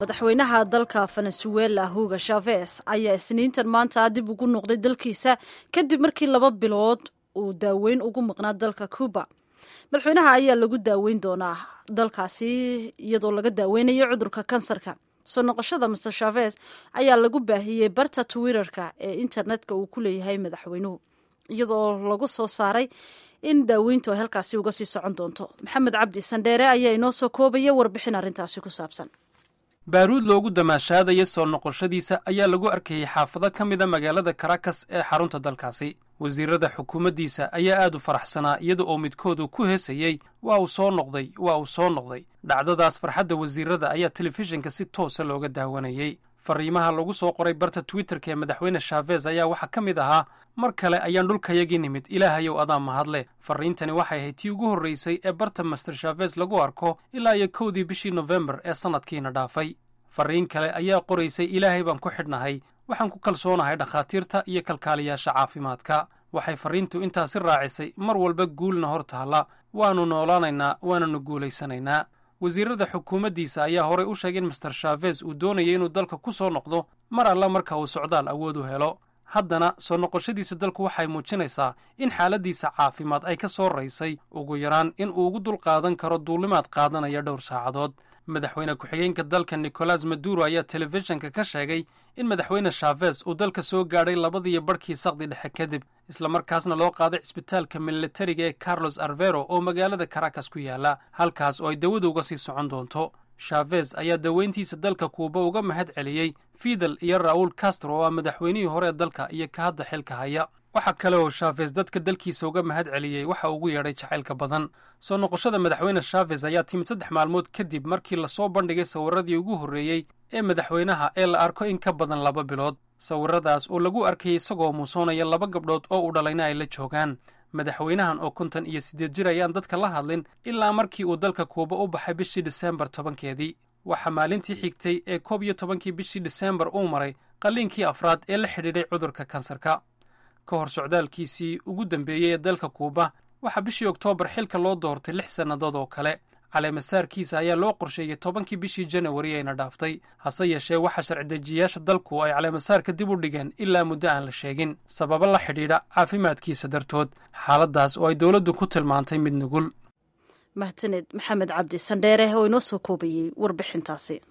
madaxweynaha dalka venezuela hugo shaves ayaa isniintan maanta dib ugu noqday dalkiisa kadib markii laba bilood uu daaweyn ugu maqnaa dalka cuba madaxweynaha ayaa lagu daaweyn doonaa dalkaasi iyadoo laga daaweynayo cudurka kansarka soo noqoshada master shaves ayaa lagu baahiyey barta twitterka ee internetka uu ku leeyahay madaxweynuhu iyadoo lagu soo saaray in daaweyntu ay halkaasi uga sii socon doonto maxamed cabdi sandheere ayaa inoo soo koobaya warbixin arrintaasi ku saabsan baaruud loogu damaashaadaya soo noqoshadiisa ayaa lagu arkayey xaafado ka mida magaalada karakas ee xarunta dalkaasi wasiirada xukuumaddiisa ayaa aad u faraxsanaa iyada oo midkoodu ku heesayey waa uu soo noqday waa uu soo noqday dhacdadaas farxadda wasiirada ayaa telefishinka si toosa looga daawanayey fariimaha lagu soo qoray barta twitterka ee madaxweyne shaafes ayaa waxaa ka mid ahaa mar kale ayaan dhulkayagii nimid ilaahayow adaa mahadle farriintani waxay ahayd tii ugu horraysay ee barta master shaafes lagu arko ilaa iyo kowdii bishii nofembar ee sannadkiina dhaafay farriin kale ayaa qoraysay ilaahay baan ku xidhnahay waxaan ku kalsoonahay dhakhaatiirta iyo kalkaaliyaasha caafimaadka waxay farriintu intaasi raacisay mar walba guulna hor taalla waannu noolaanaynaa waananu guulaysanaynaa wasiirada xukuumaddiisa ayaa horay u sheegay in master shaafes uu doonayay inuu dalka ku soo noqdo mar alla marka uu socdaal awood u helo haddana soo noqoshadiisa dalku waxay muujinaysaa in xaaladdiisa caafimaad ay ka soo raysay ugu yaraan in uu ugu dulqaadan karo duulimaad qaadanaya dhowr saacadood madaxweyne ku-xigeenka dalka nicolas maduro ayaa telefishinka ka sheegay in madaxweyne shaafes uu dalka soo gaadhay labadiiyo barhkii saqdi dhexe kadib islamarkaasna loo qaaday cisbitaalka militariga ee carlos arvero oo magaalada karakas ku yaala halkaas oo ay dawada uga sii socon doonto shaafes ayaa daweyntiisa dalka kuuba uga mahad celiyey fidel iyo raul castro oo ah madaxweynihii hore ee dalka iyo ka hadda xilka haya waxaa kale oo shaafes dadka dalkiisa uga mahad celiyey waxa ugu yeedhay jacaylka badan soo noqoshada madaxweyne shaafes ayaa timid saddex maalmood kadib markii lasoo bandhigay sawirradii ugu horreeyey ee madaxweynaha ee la arko in ka badan laba bilood sawirradaas oo lagu arkayay isagoo muusoonaya laba gabdhood oo uu dhalayna ay la joogaan madaxweynahan oo konton iyo siddeed jir ayaan dadka la hadlin ilaa markii uu dalka kuuba u baxay bishii diseembar tobankeedii waxaa maalintii xigtay ee koob iyo tobankii bishii diseembar uu maray qalliinkii afraad ee la xidhiidhay cudurka kansarka ka hor socdaalkiisii ugu dambeeyey ee dalka kuuba waxaa bishii oktoobar xilka loo doortay lix sannadood oo kale caleemasaarkiisa ayaa loo qorsheeyey tobankii bishii janawari ayna dhaaftay hase yeeshee waxaa sharci-dejiyaasha dalku ay caleemasaarka dib u dhigeen ilaa muddo aan la sheegin sababo la xidhiidha caafimaadkiisa dartood xaaladdaas oo ay dowladdu ku tilmaantay mid nugul mahadsaned maxamed cabdi sandheere oo inoo soo koobayey warbixintaasi